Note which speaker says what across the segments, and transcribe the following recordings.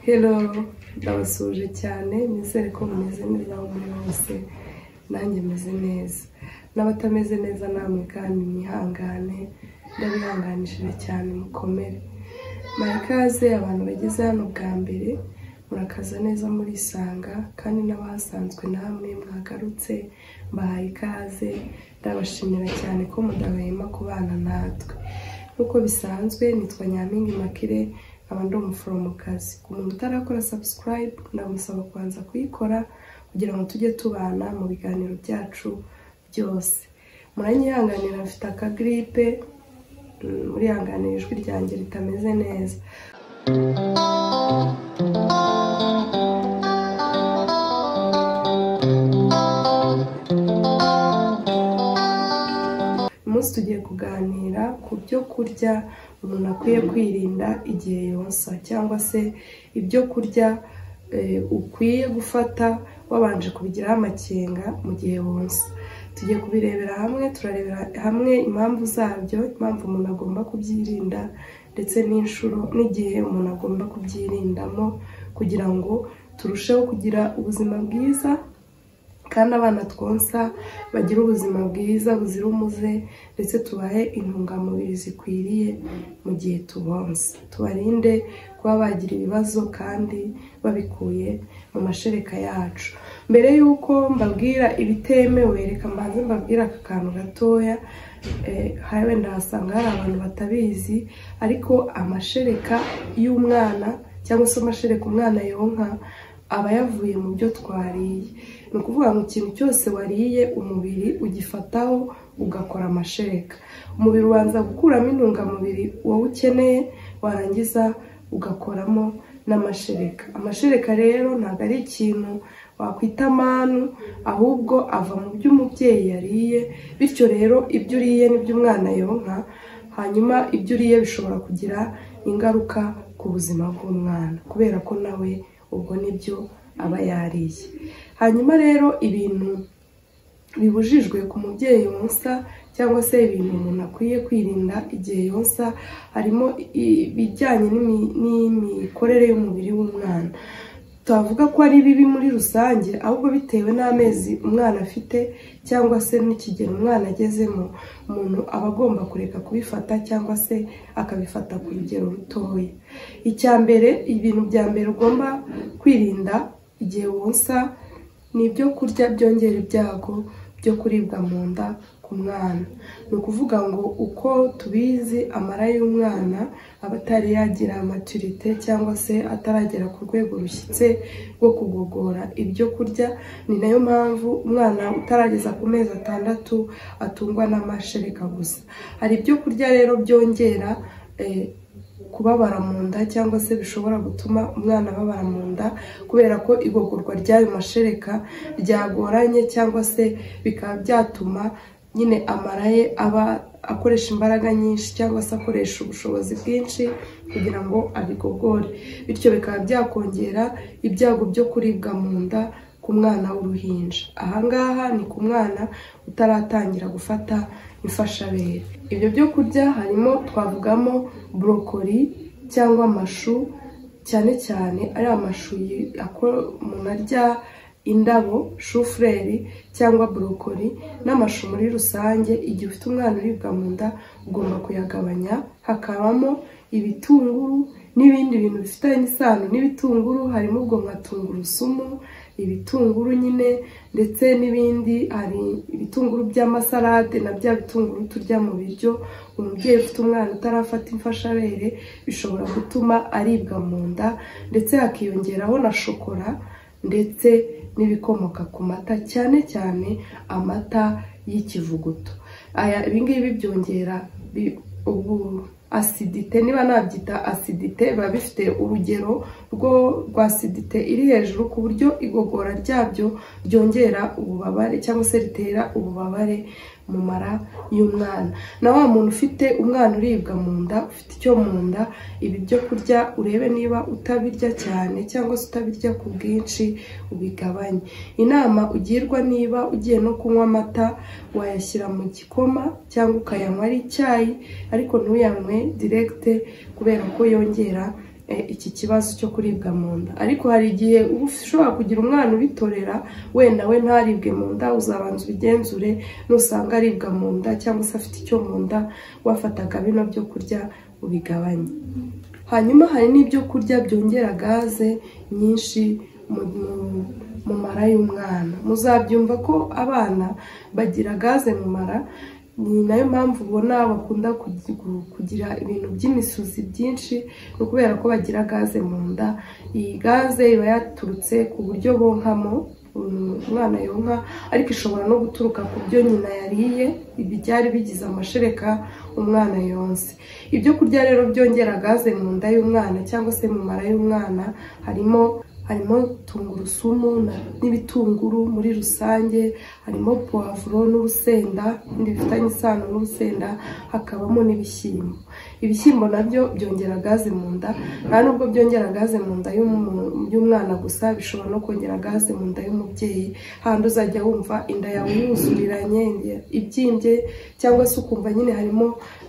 Speaker 1: Hello ndabasuje cyane nizere ko bameze neza aho muri hose nanjye meze neza n'abatameze neza namwe kandi mwihangane ndabihanganishije cyane mukomere marikaze abantu bageze hano bwa mbere murakaza neza murisanga kandi n'abahasanzwe namwe mwagarutse mbahaye ikaze ndabashimira cyane ko mudahwema kubana natwe nk'uko bisanzwe nitwa nyampinga makire nkaba ndi umuforomokazi ku muntu utarakora sabusikarayibu ndamusaba kubanza kuyikora kugira ngo tujye tubana mu biganiro byacu byose muranyihanganira mfite akagiripe murihanganira ijwi ryanjye ritameze neza uyu munsi tugiye kuganira ku byo kurya umuntu akwiye kwirinda igihe yonsa cyangwa se ibyo kurya eh, ukwiye gufata wabanje kubigiraho amakenga mu gihe wonsa tugiye kubirebera hamwe turarebera hamwe impamvu zabyo impamvu umuntu agomba kubyirinda ndetse n'inshuro n'igihe umuntu agomba kubyirindamo kugira ngo turusheho kugira ubuzima bwiza kandi abana twonsa bagire ubuzima bwiza buzira umuze ndetse tubahe intungamubiri zikwiriye mu gihe tubonsa tubarinde kuba bagira ibibazo kandi babikuye mu mashereka yacu mbere y'uko mbabwira ibitemewe reka mbanze mbabwira aka kantu gatoya eh, wenda wasanga hari abantu batabizi ariko amashereka y'umwana cyangwa se amashereka umwana yonka aba yavuye mu byo twariye ni ukuvuga ngo ikintu cyose wariye umubiri ugifataho ugakora amashereka umubiri ubanza gukuramo intungamubiri wowe ukeneye warangiza ugakoramo n'amashereka amashereka rero ntabwo ari ikintu wakwita amanu ahubwo ava mu byo umubyeyi yariye bityo rero ibyo uriye n'ibyo umwana yonka hanyuma ibyo uriye bishobora kugira ingaruka ku buzima bw'umwana kubera ko nawe ubwo nibyo aba yariye hanyuma rero ibintu bibujijwe ku mubyeyi wonsa cyangwa se ibintu umuntu akwiye kwirinda igihe yonsa harimo ibijyanye n'imi- n'imikorere y'umubiri w'umwana twavuga ko ari bibi muri rusange ahubwo bitewe n'amezi umwana afite cyangwa se n'ikigero umwana agezemo umuntu aba agomba kureka kubifata cyangwa se akabifata ku rugero rutoya icya mbere ibintu bya mbere ugomba kwirinda igihe wonsa ni ibyo kurya byongera ibyago byo kuribwa mu nda ku mwana ni ukuvuga ngo uko tubizi amara y'umwana aba atari yagira maturite cyangwa se ataragera ku rwego rushyitse rwo kugogora ibyo kurya ni nayo mpamvu umwana utarageza ku mezi atandatu atungwa n'amashereka gusa hari ibyo kurya rero byongera eh, kubabara mu nda cyangwa se bishobora gutuma umwana ababara mu nda kubera ko igogorwa ry'ayo mashereka ryagoranye cyangwa se bikaba byatuma nyine amara ye aba akoresha imbaraga nyinshi cyangwa se akoresha ubushobozi bwinshi kugira ngo abigogore bityo bikaba byakongera ibyago byo kuribwa mu nda ku mwana w'uruhinja ahangaha ni ku mwana utaratangira gufata imfashabere ibyo byo kurya harimo twavugamo borokori cyangwa amashu cyane cyane ari amashu yi- ako- umuntu arya indabo shufureri cyangwa borokori n'amashu muri rusange igihe ufite umwana uribwa mu nda ugomba kuyagabanya hakabamo ibitunguru n'ibindi bintu bifitanye isano n'ibitunguru harimo ubwo nka tungurusumu ibitunguru nyine ndetse n'ibindi hari ibitunguru by'amasarade na bya bitunguru turya mu biryo umubyeyi ufite umwana utarafata imfashabere bishobora gutuma aribwa mu nda ndetse hakiyongeraho na shokora ndetse n'ibikomoka ku mata cyane cyane amata y'ikivuguto aya ibingibi byongera bi- ubu asidite niba nabyita asidite biba bifite urugero rwo rwa asidite iri hejuru ku buryo igogora ryabyo ryongera ububabare cyangwa se ritera ububabare mu mara y'umwana na wa muntu ufite umwana uribwa mu nda ufite icyo mu nda ibi byo kurya urebe niba utabirya cyane cyangwa se utabirya ku bwinshi ubigabanye inama ugirwa niba ugiye no kunywa amata wayashyira mu gikoma cyangwa ukayanywa ari icyayi ariko ntuyanywe direkite kubera ko yongera eh, iki kibazo cyo kuribwa mu nda ariko hari igihe uba ushobora kugira umwana ubitorera wenda we ntaribwe mu nda uzabanza ubigenzure nusanga aribwa mu nda cyangwa se afite icyo mu nda wafataga bino byo kurya ubigabanye hanyuma hari n'ibyo kurya byongera gaze nyinshi mu mu- mu mara y'umwana muzabyumva ko abana bagira gaze mu mara ni nayo mpamvu ubona bakunda kugi- gu- kugira ibintu by'imisuzi byinshi ni ukubera ko bagira gaze mu nda iyi gaze iba yaturutse ku buryo bonkamo um, umwana yonka ariko ishobora no guturuka ku byo nyina yariye ibi byari bigize amashereka umwana yonse ibyo kurya rero byongera gaze mu nda y'umwana cyangwa se mu mara y'umwana harimo harimo tungurusumu na- n'ibitunguru muri rusange harimo puwavuro n'urusenda ibindi bifitanye isano n'urusenda hakabamo n'ibishyimbo ibishyimbo nabyo byongera gaze mu nda nta nubwo byongera gaze mu nda y'umu- y'umwana gusa bishobora no kongera gaze mu nda y'umubyeyi hahandi uzajya wumva inda yawe yuzuriranye ibyimbye cyangwa se ukumva nyine harimo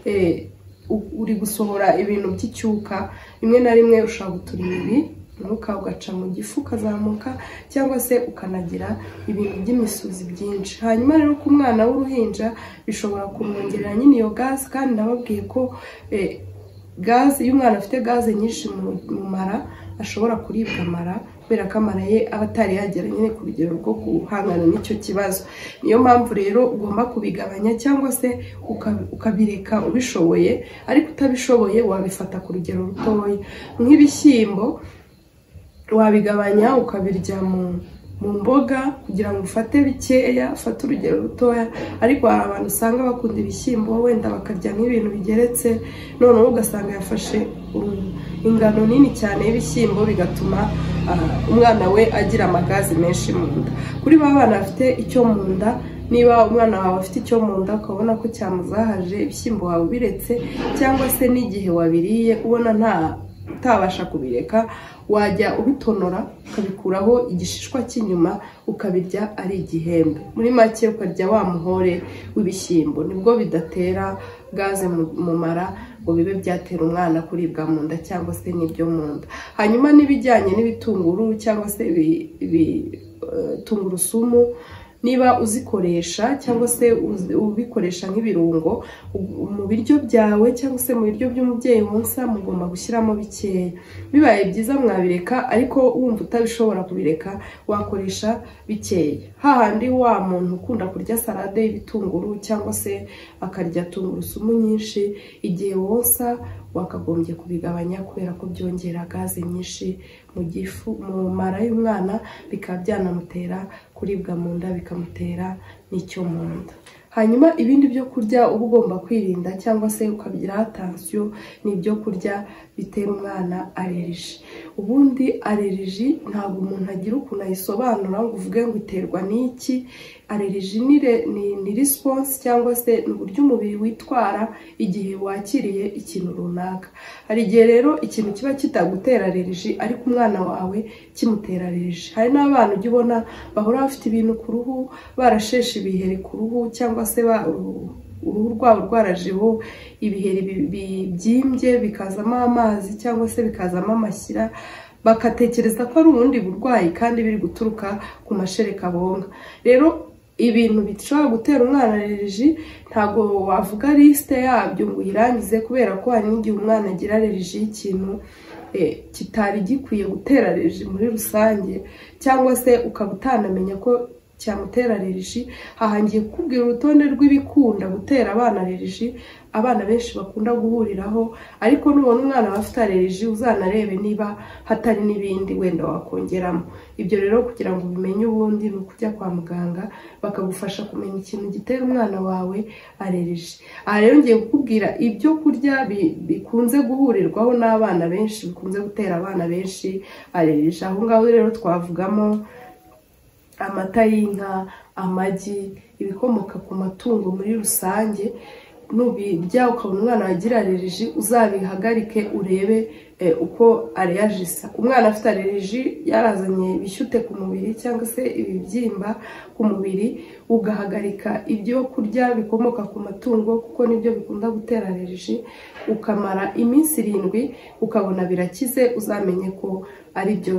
Speaker 1: eh, u- uri gusohora ibintu by'icyuka rimwe na rimwe ushobora gutura ibi umwuka ugaca mu gifu ukazamuka cyangwa se ukanagira ibintu by'imisuzi byinshi hanyuma rero ku mwana w'uruhinja bishobora kumwongerera nyine iyo gaze kandi nababwiye ko eh, gaze iyo umwana afite gaze nyinshi mu- mu mara ashobora kuribwa amara kubera ko amara ye aba atari yagera nyine ku rugero rwo guhangana n'icyo kibazo niyo mpamvu rero ugomba kubigabanya cyangwa se uka- ukabireka ubishoboye ariko utabishoboye wabifata ku rugero rutoya nk'ibishyimbo wabigabanya ukabirya mu mu mboga kugira ngo ufate bikeya ufate urugero rutoya ariko hari abantu usanga bakunda ibishyimbo wenda bakarya nk'ibintu bigeretse noneho ugasanga yafashe um, ingano nini cyane y'ibishyimbo bigatuma ah, umwana we agira amagazi menshi mu nda kuri ba bana bafite icyo mu nda niba umwana wawe afite icyo mu nda ukabona ko cyamuzahaje ibishyimbo wawe ubiretse cyangwa se n'igihe wabiriye ubona nta utabasha kubireka wajya ubitonora ukabikuraho igishishwa cy'inyuma ukabirya ari igihembe muri make ukarya wa muhore w'ibishyimbo nibwo bidatera gaze mu- mu mara ngo bibe byatera umwana kuribwa mu nda cyangwa se n'ibyo mu nda hanyuma n'ibijyanye n'ibitunguru cyangwa se ibi- ibi- eh, tungurusumu niba uzikoresha cyangwa se uzi- ubikoresha nk'ibirungo u- mu biryo byawe cyangwa se mu biryo by'umubyeyi wonsa mugomba gushyiramo bikeya bibaye byiza mwabireka ariko wumva utabishobora kubireka wakoresha bikeya hahandi wa muntu ukunda kurya salade y'ibitunguru cyangwa se akarya tungurusumu nyinshi igihe wonsa wakagombye kubigabanya kubera ko byongera gaze nyinshi mu gifu mu mara y'umwana bikaba byanamutera kuribwa mu nda bikamutera n'icyo mu nda hanyuma ibindi byo kurya uba ugomba kwirinda cyangwa se ukabigiraho atansiyo ni ibyo kurya bitera umwana aleriji ubundi aleriji ntabwo umuntu agira ukuntu ayisobanura ngo uvuge ngo iterwa n'iki aleriji ni, re- ni, ni response cyangwa se ni uburyo umubiri witwara igihe wakiriye ikintu runaka hari igihe rero ikintu kiba kitagutera aleriji ariko umwana wawe kimutera aleriji hari n'abana ujya ubona bahora bafite ibintu ku ruhu barasheshe ibiheri ku ruhu cyangwa se ba, uruhu rwabo rwarajeho ibiheri bi- bi- byimbye bikazamo amazi cyangwa se bikazamo amashyira bagatekereza ko ari ubundi burwayi kandi biri guturuka ku mashereka bonka rero ibintu bishobora gutera umwana aleriji ntabwo wavuga lisite yabyo ngo uyirangize kubera ko hari n'igihe umwana agira aleriji y'ikintu eh, kitari gikwiye gutera aleriji muri rusange cyangwa se ukaba utanamenya ko cyamutera aleriji hahangiye kukubwira urutonde rw'ibikunda gutera abana aleriji abana benshi bakunda guhuriraho ariko nubona umwana aba afite aleriji uzanarebe niba hatari n'ibindi wenda wakongeramo ibyo rero kugira ngo ubimenye ubundi ni ukujya kwa muganga bakagufasha kumenya ikintu gitera umwana wawe aleriji aha rero ngiye kukubwira ibyo kurya bi- bikunze guhurirwaho n'abana benshi bikunze gutera abana benshi aleriji aho ngaho rero twavugamo amata y'inka amagi ibikomoka ku matungo muri rusange nubirya ukabona umwana wagira aleriji uzabihagarike urebe eh, uko areyajisa umwana afite aleriji yarazanye ibishyute ku mubiri cyangwa se ibibyimba ku mubiri ugahagarika ibyo kurya bikomoka ku matungo kuko nibyo bikunda gutera aleriji ukamara iminsi irindwi ukabona birakize uzamenye ko ari byo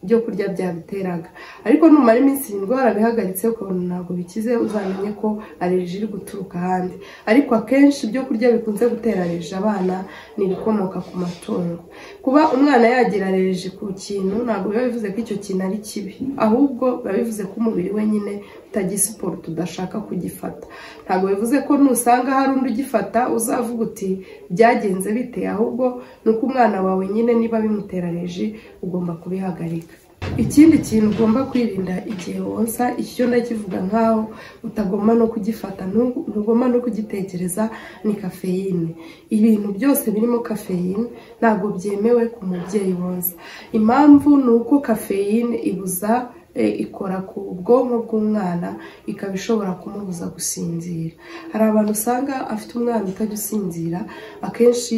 Speaker 1: byo kurya byabiteraga ariko numara iminsi irindwi warabihagaritse ukabona ntabwo bikize uzamenye ko aleriji iri guturuka ahandi ariko akenshi ibyo kurya bikunze gutera aleriji abana ni ibikomoka ku matungo kuba umwana yagira aleriji ku kintu ntabwo biba bivuze ko icyo kintu ari kibi ahubwo biba bivuze ko umubiri we nyine utagisiporo tudashaka kugifata ntabwo bivuze ko nusanga hari undi ugifata uzavuga uti byagenze bite ahubwo ni uko umwana wawe nyine niba bimutera aleriji ugomba kubihagarika ikindi kintu ugomba kwirinda igihe wonsa icyo ndakivuga nkaho utagomba no kugifata ntugomba no kugitekereza ni kafeyine ibintu byose birimo kafeyine ntabwo byemewe ku mubyeyi wonsa impamvu ni uko kafeyine ibuza ikora ku bwonko bw'umwana ikaba ishobora kumubuza gusinzira hari abantu usanga afite umwana utajya usinzira akenshi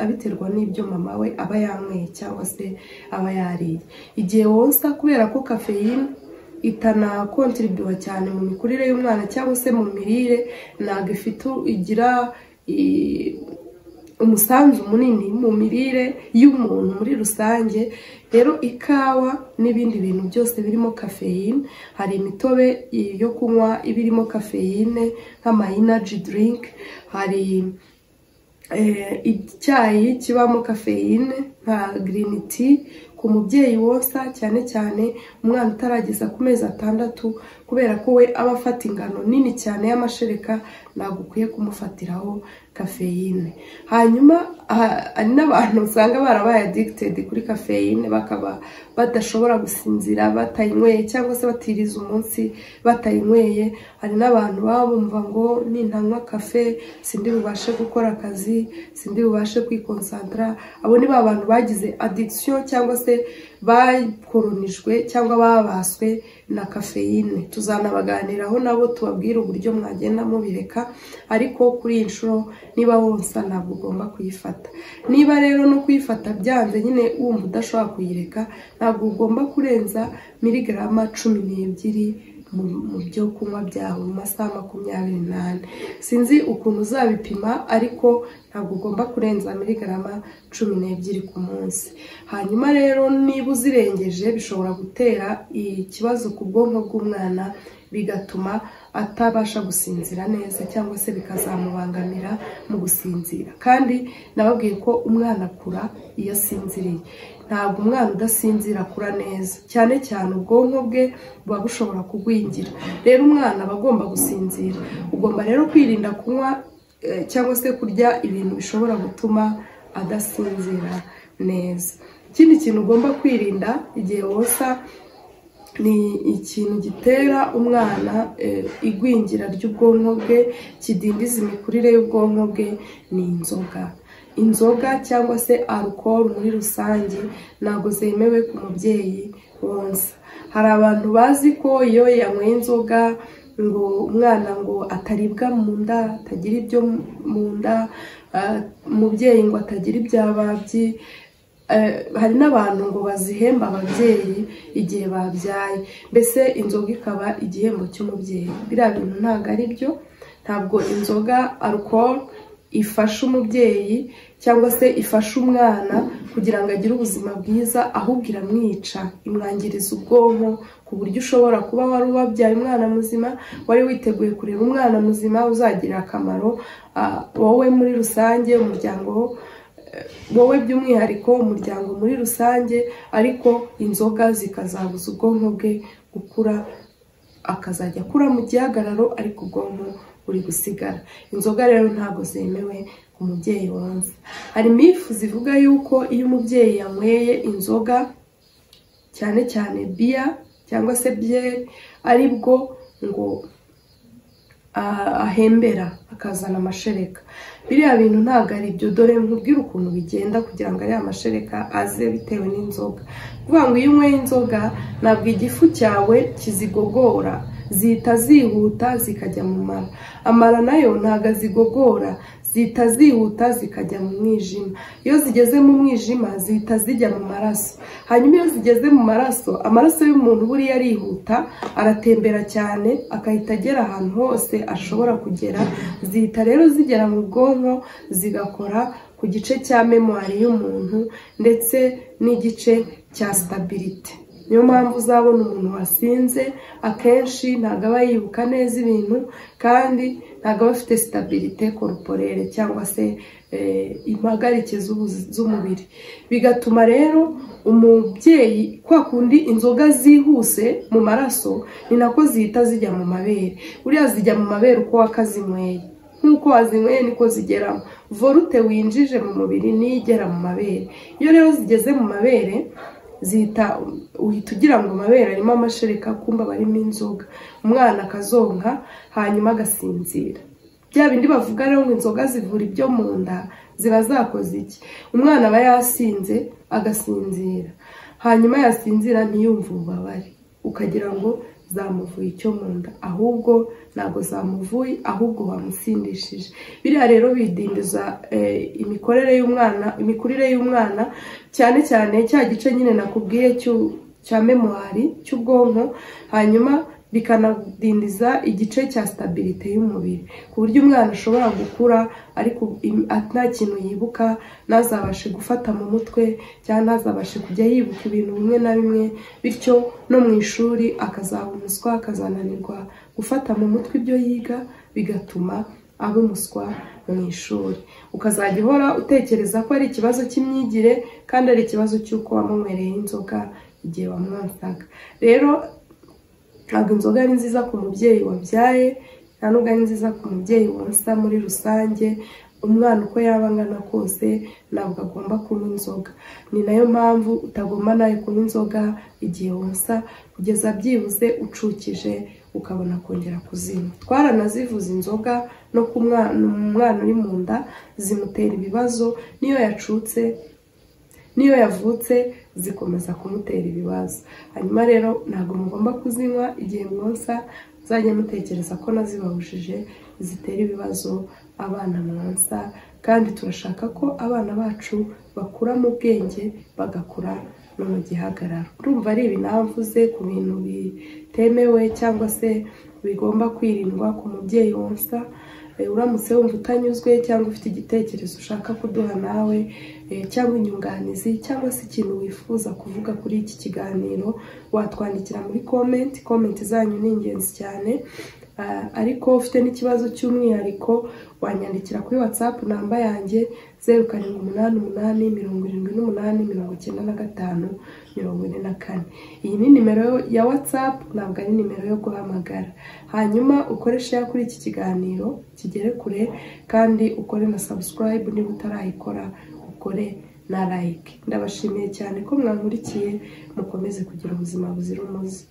Speaker 1: abiterwa n'ibyo mama we aba yanyweye cyangwa se aba yariye igihe wonsa kubera ko kafeyine itanakontribuwa cyane mu mikurire y'umwana cyangwa se mu mirire ntabwo ifite igira umusanzu munini mu mirire y'umuntu muri rusange rero ikawa n'ibindi bintu byose birimo kafeyine hari imitobe yo kunywa iba irimo kafeyine nk'amayinaji dirinki hari icyayi kibamo kafeyine nka girini ti ku mubyeyi wonsa cyane cyane umwana utarageza ku mezi atandatu kubera ko we aba afata ingano nini cyane y'amashereka ntabwo ukwiye kumufatiraho kafeyine hanyuma hari n'abantu usanga barabaye adikitedi kuri kafeyine bakaba badashobora gusinzira batayinyweye cyangwa se batiriza umunsi batayinyweye hari n'abantu baba bumva ngo nintanywa kafe sindi bubashe gukora akazi sindi bubashe kwikonsantara abo ni ba bantu bagize adikisiyo cyangwa se bakoronijwe cyangwa babaswe na kafeyine tuzanabaganiraho nabo tubabwire uburyo mwagenda mubireka ariko kuri iyi nshuro niba wonsa ntabwo ugomba kuyifata niba rero no kuyifata byanze nyine wumva udashobora kuyireka ntabwo ugomba kurenza miligarama cumi n'ebyiri mu byo kunywa byawe mu masaha makumyabiri n'ane sinzi ukuntu uzabipima ariko ntabwo ugomba kurenza miligarama cumi n'ebyiri ku munsi hanyuma rero niba uzirengeje bishobora gutera ikibazo ku bwonko bw'umwana bigatuma atabasha gusinzira neza cyangwa se bikazamubangamira mu gusinzira kandi nababwiye ko umwana akura iyo asinziriye ntabwo umwana udasinzira akura neza cyane cyane ubwonko bwe buba bushobora kugwingira rero umwana aba agomba gusinzira ugomba rero kwirinda kunywa cyangwa se kurya ibintu bishobora gutuma adasinzira neza ikindi kintu ugomba kwirinda igihe wonsa ni ikintu gitera umwana igwingira ry'ubwonko bwe kidindiza imikurire y'ubwonko bwe ni inzoga inzoga cyangwa se alukoro muri rusange ntabwo zemewe ku mubyeyi wonsa hari abantu bazi ko iyo yanyweye inzoga ngo umwana ngo ataribwa mu nda atagira ibyo mu nda umubyeyi ngo atagira ibyababyi hari n'abantu ngo bazihemba ababyeyi igihe babyaye mbese inzoga ikaba igihembo cy'umubyeyi biriya bintu ntabwo ari byo ntabwo inzoga alukoro ifasha umubyeyi cyangwa se ifasha umwana kugira ngo agire ubuzima bwiza ahubwo iramwica imwangiriza ubwonko ku buryo ushobora kuba wari wabyaye umwana muzima wari witeguye kureba umwana muzima uzagirira akamaro wowe muri rusange umuryango wowe by'umwihariko umuryango muri rusange ariko inzoga zikazabuza ubwonko bwe gukura akazajya akura mu gihagararo ariko ubwonko buri gusigara inzoga rero ntabwo zemewe ku mubyeyi wonsa hari mifu zivuga yuko iyo umubyeyi yanyweye inzoga cyane cyane biya cyangwa se byeri ari bwo ngo ahembera akazana amashereka biriya bintu ntabwo ari ibyo dore nkubwire ukuntu bigenda kugira ngo ariya mashereka aze bitewe n'inzoga kuvuga ngo iyo unyweye inzoga ntabwo igifu cyawe kizigogora zihita zihuta zikajya mu mara amara nayo ntago azigogora zihita zihuta zikajya mu mwijima iyo zigeze mu mwijima zihita zijya mu maraso hanyuma iyo zigeze mu maraso amaraso y'umuntu buriya arihuta aratembera cyane agahita agera ahantu hose ashobora kugera zihita rero zigera mu bwonko zigakora ku gice cya memwari y'umuntu ndetse n'igice cya sitabirite niyo mpamvu uzabona umuntu wasinze akenshi ntabwo aba yibuka neza ibintu kandi ntabwo aba afite sitabirite koruporere cyangwa se impagarike z'umubiri bigatuma rero umubyeyi kwa kundi inzoga zihuse mu maraso ni nako zihita zijya mu mabere buriya zijya mu mabere uko wakazinyweye nk'uko wazinyweye niko zigeramo vorute winjije mu mubiri niyo igera mu mabere iyo rero zigeze mu mabere zihita uhita ugira ngo amabere arimo amashereka kumba barimo inzoga umwana akazonka hanyuma agasinzira bya bindi bavuga rero ngo inzoga zivura ibyo mu nda ziba zakoze iki umwana aba yasinze agasinzira hanyuma yasinzira ntiyumve ububabare ukagira ngo zamuvuye icyo mu nda ahubwo ntabwo zamuvuye ahubwo bamusindishije biriya rero bidindiza imikorere y'umwana imikurire y'umwana cyane cyane cya gice nyine nakubwiye cya memuwari cy'ubwonko hanyuma bikanadindiza igice cya sitabirite y'umubiri ku buryo umwana ashobora gukura ariko nta kintu yibuka ntazabashe gufata mu mutwe cyangwa ntazabashe kujya yibuka ibintu bimwe na bimwe bityo no mu ishuri akazahumuswa akazananirwa gufata mu mutwe ibyo yiga bigatuma aba umuswa mu ishuri ukazajya uhora utekereza ko ari ikibazo cy'imyigire kandi ari ikibazo cy'uko wamunywereye inzoga igihe wamwansaga rero ntabwo inzoga ari nziza ku mubyeyi wabyaye nta nubwo ari nziza ku mubyeyi wonsa muri rusange umwana uko yaba angana kose ntabwo agomba kunywa inzoga ni nayo mpamvu utagomba nawe kunywa inzoga igihe wonsa kugeza byibuze ucukije ukabona kongera kuzinywa twaranazivuze inzoga no ku mwana uri mu nda zimutera ibibazo n'iyo yacutse n'iyo yavutse zikomeza kumutera ibibazo hanyuma rero ntabwo mugomba kuzinywa igihe mwonsa muzajya mutekereza ko nazibahujije zitera ibibazo abana mwansa kandi turashaka ko abana bacu bakura mu bwenge bagakura no mu gihagararo urumva ari ibi navuze ku bintu bitemewe cyangwa se bigomba kwirindwa ku mubyeyi wonsa uramutse wumva utanyuzwe cyangwa ufite igitekerezo ushaka kuduha nawe cyangwa inyunganizi cyangwa se ikintu wifuza kuvuga kuri iki kiganiro watwandikira muri komenti komenti zanyu ni ingenzi cyane ariko ufite n'ikibazo cy'umwihariko wanyandikira kuri watsapu namba yanjye zeru karindwi umunani umunani mirongo irindwi n'umunani mirongo icyenda na gatanu mirongo ine na kane iyi ni nimero ya watsapu ntabwo ari nimero yo guhamagara hanyuma ukoreshe kuri iki kiganiro kigere kure kandi ukore na sabusikarayibu niba utarayikora ukore na layike ndabashimiye cyane ko mwankurikiye mukomeze kugira ubuzima buzira umuze